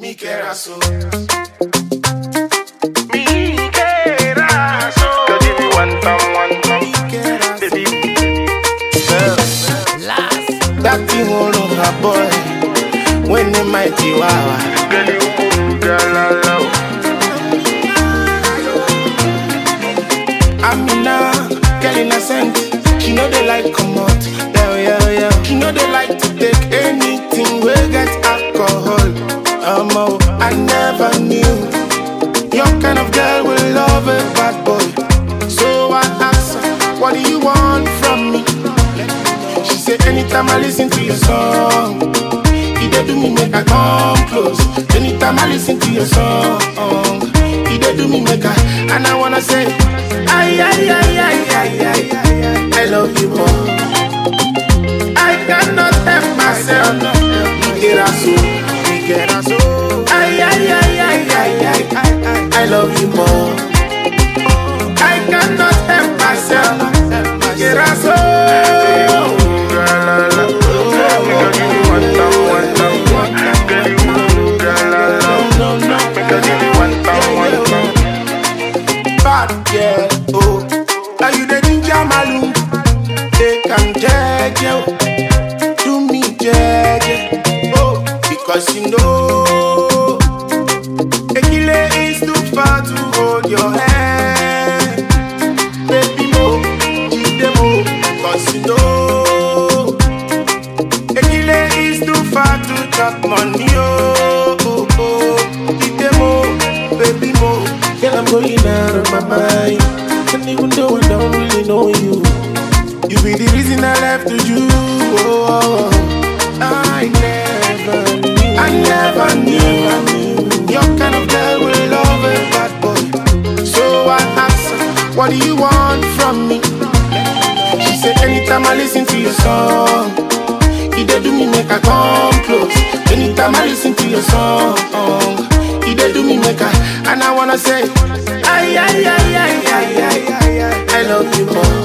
mi querazo. Mi querazo. Girl, give me one time, one time. Mi querazo. Baby, That thing all over boy. When the mighty wawa. girl, you good, girl, I love. Amina, girl innocent. She know they like come out. Yeah, yeah, yeah. She know they like to take anything we get alcohol. Um, oh, I never knew your kind of girl will love a bad boy. So I asked her, what do you want from me? She said, anytime I listen to your song, it dey do me make I come close. Anytime I listen to your song, it dey do me make I, and I wanna say, ay ay ay ay ay ay ay, I love you more. I cannot help myself. Mi querazo, mi querazo. Ay ay ay ay ay ay ay, I love you more. I cannot help myself. Mi querazo. Girl, I love. Girl, give me one time, one time. Girl, you good, girl, I love. No, no, Girl, give me one time, one time. bad girl, oh. Now you the ginger malu, they can judge you. Do me judge, oh, because you know. Ekile is too far to hold your hand. Baby mo, give them mo, because you know. Ekile is too far to chop money, oh, oh, oh. Give them mo, baby mo. Girl, I'm going out of my mind. And even though I don't really know you, you be the reason I left to you. Oh, oh, oh. I never knew, I never knew your kind of girl will love a bad boy. So I asked her, what do you want from me? She said, anytime I listen to your song, it dey do me make I come close. Anytime I listen to your song, it dey do me make I, and I wanna say, ay ay ay ay ay ay ay, ay I love you more.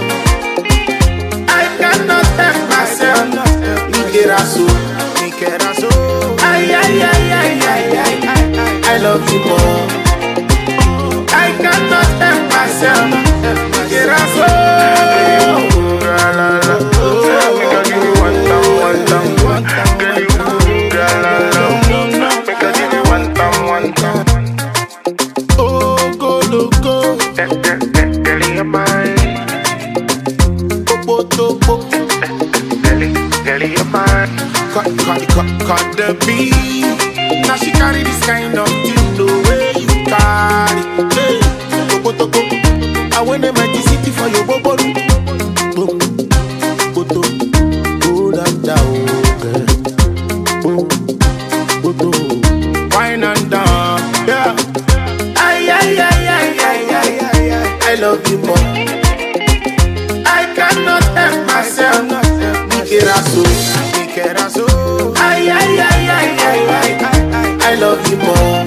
I cannot help myself. Mi querazo, mi querazo. Ay ay ay ay ay ay ay, I love you more. I cannot help myself. Mi querazo. Girl, I love. Girl, give me one time, one time. Girl, you good, girl, I love. Girl, give me one time, one time. Oh, go loco, Girl, girl, girl, girl, you're mine. popo topo. Girl, girl, you're mine. cut, cut, cut, cut the beat. Now she carry this kind of thing the way you carry. Hey, topo topo. I went to my city for your bobo. Boom, boto, go down down, girl. Boom, boto, wine and down, yeah. Ay ay ay ay ay ay ay ay. I love you more. I cannot help myself. Mi querazo, mi querazo. Ay, ay, ay, ay, ay, ay, ay, ay. I love you more.